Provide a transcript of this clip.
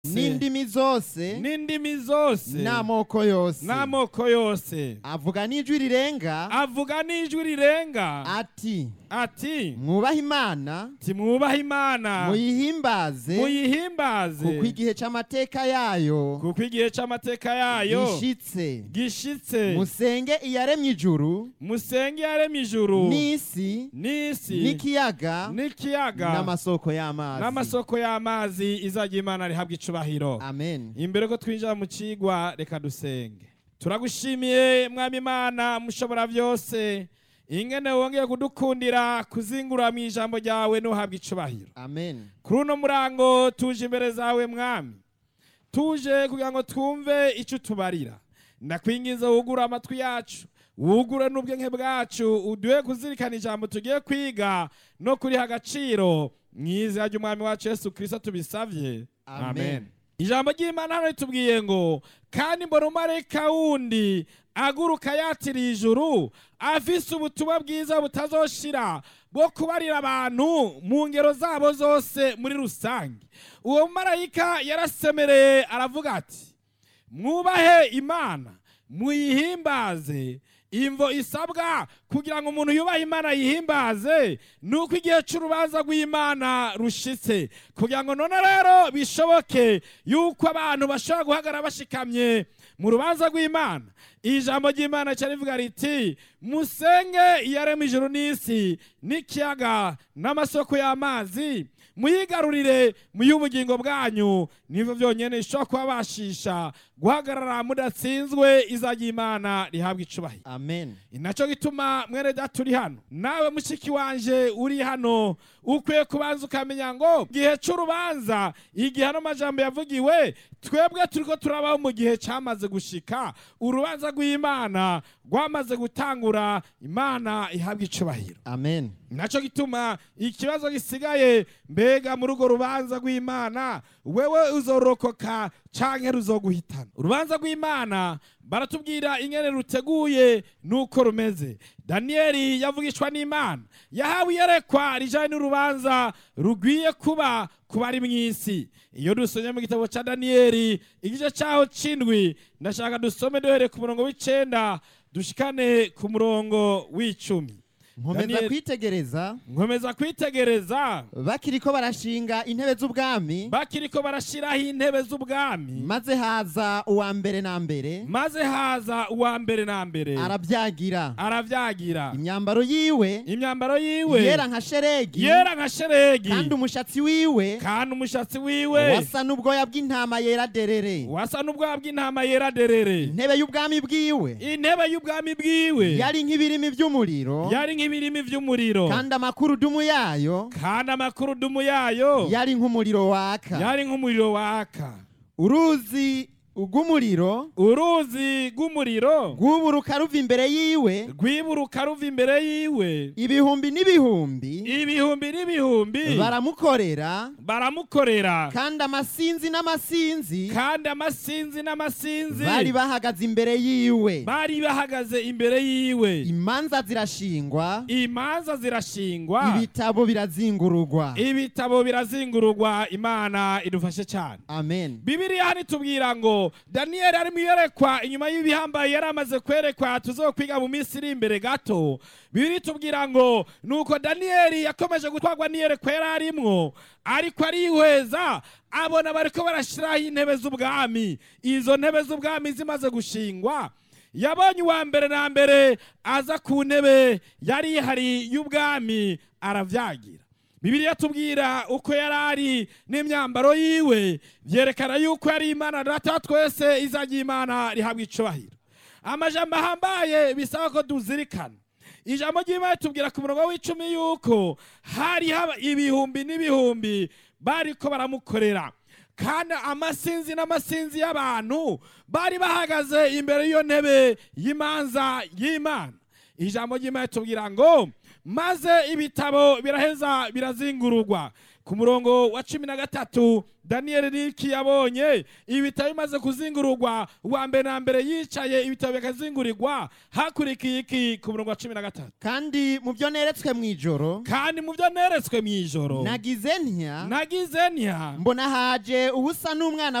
n'indimi zose n'indimi zose n'amoko yose n'amoko yose avuga n'ijwi rirenga avuga n'ijwi rirenga ati ati mwubahe imana timwubahe imana muyihimbaze muyihimbaze kuko igihe c'amateka yayo kuko igihe c'amateka yayo gishitse gishitse musenge iyaremye ijuru musenge yaremye ijuru n'isi n'isi n'ikiyaga n'ikiyaga n'amasoko y'amazi n'amasoko y'amazi izajya imana rihabwa icubahiro amen imbere ko twinjira mu cigwa reka dusenge turagushimiye mwami imana mushobora byose ingene wongeye kudukundira kuzingura mu ijambo ryawe n'uhabwa icubahiro amen kuri uno murango tuje imbere zawe mwami tuje kugira ngo twumve icyo utubarira ndakwingiza wugure amatwi yacu wugure n'ubwenge bwacu uduhe kuzirikana ijambo tugiye kwiga no kuriha agaciro mu izina ry'umwami wacu yesu kirisito tubisabye Amen. ijambo ry'imana hano ritubwiye ngo kandi mbona umumarayika wundi aguruka yatiriye ijuru afise ubutumwa bwiza butazoshira bwo kubarira abantu mu ngero zabo zose muri rusange uwo mumarayika yarasemereye aravuga ati mwubahe imana muyihimbaze imvo isabwa kugira ngo umuntu yubahe imana yihimbaze ni uko igihe cy'urubanza rw'imana rushitse kugira ngo none rero bishoboke yuko abantu bashobora guhagarara bashikamye mu rubanza rw'imana ijambo ry'imana cyane rivuga riti musenge iyarema ijuru n'isi n'ikiyaga n'amasoko y'amazi muyigarurire muy'ubugingo bwanyu nibyo byonyine bishobora kubabashisha guhagarara mudatsinzwe izajya imana rihabwa icubahiro amen inaco gituma mwene data uri hano nawe mushiki wanje uri hano ukwiye kubanza ukamenya ngo igihe c'urubanza igihe ano majambo yavugiwe twebwe turiko turabaho mu gihe camaze gushika urubanza rw'imana rwamaze gutangura imana ihabwa icubahiro amen naco gituma ikibazo gisigaye mbega muri urwo rubanza rw'imana wewe uzorokoka canke ruzoguhitana urubanza rw'imana baratubwira ingene ruteguye nuko rumeze daniyeli yavugishwa n'imana yahawe iyerekwa rijanye n'urubanza rugwiye kuba ku bari mu isi iyo dusomye mu gitabo ca daniyeli igice caho c'indwi ndashaka dusome duhereye ku murongo w'icenda dushikane ku murongo w'icumi nkomeza Daniel- kwitegereza nkomeza kwitegereza bakiriko barashinga intebe z'ubwami bakiriko barashiraho intebe z'ubwami maze haza uwa mbere na mbere maze haza uwa mbere na mbere arabyagira aravyagira imyambaro yiwe imyambaro yiwe yera nka sheregi yera nka sheregi kandi umushatsi wiwe kandi umushatsi wiwe wasa n'ubwoya bw'intama yera derere wasa n'ubwoya bw'intama yera derere intebe y'ubwami bwiwe intebe y'ubwami bwiwe yari nk'ibirimi by'umuriro yari nk'ibirimi vy'umuriro kandi amakurudumu yayo kandi amakurudumu yayo yari nk'umuriro waka yari nk'umuriro waka uruzi rw'umuriro uruzi rw'umuriro rwuburuka ruva imbere yiwe rwiburuka ruva imbere yiwe ibihumbi n'ibihumbi ibihumbi n'ibihumbi baramukorera baramukorera kandi amasinzi n'amasinzi kandi amasinzi n'amasinzi bari bahagaze imbere yiwe bari bahagaze imbere yiwe imanza zirashingwa imanza zirashingwa ibitabo birazingururwa ibitabo birazingururwa imana idufashe cyane amen bibiriya hano itubwira ngo daniyeli ari mu iyerekwa inyuma y'ibihambaye yari amaze kwerekwa tuzokwiga mu minsi iri imbere gato bibiri itubwira ngo nuko daniyeli yakomeje gutwarwa n'iyerekwa yari arimwo ariko arihweza abona bariko barashiraho intebe z'ubwami izo ntebe z'ubwami zimaze gushingwa yabonye uwa mbere na mbere aza ku ntebe yari ihari y'ubwami aravyagira bibiliya tubwira uko yari ari n'imyambaro yiwe byerekana yuko yari imana data wa twese izajya imana rihabwa icubahiro amajambo ahambaye bisaba ko tuzirikana ijambo ry'imana tubwira ku murongo w'icumi yuko hari haba ibihumbi n'ibihumbi bariko baramukorera kandi amasinzi n'amasinzi y'abantu bari bahagaze imbere y'iyo ntebe y'imanza y'imana ijambo ry'imana tubwira ngo maze ibitabo biraheza birazingururwa ku murongo wa cumi na gatatu daniyeli niki yabonye ibitabo bimaze kuzingururwa uwa mbere na mbere yicaye ibitabo bikazingurirwa hakurikiye iki ku murongo wa cumi na gatatu kandi mu byo neretswe mu ijoro kandi mu byo neretswe mu ijoro nagize ntya nagize ntya mbona haje ubusa n'umwana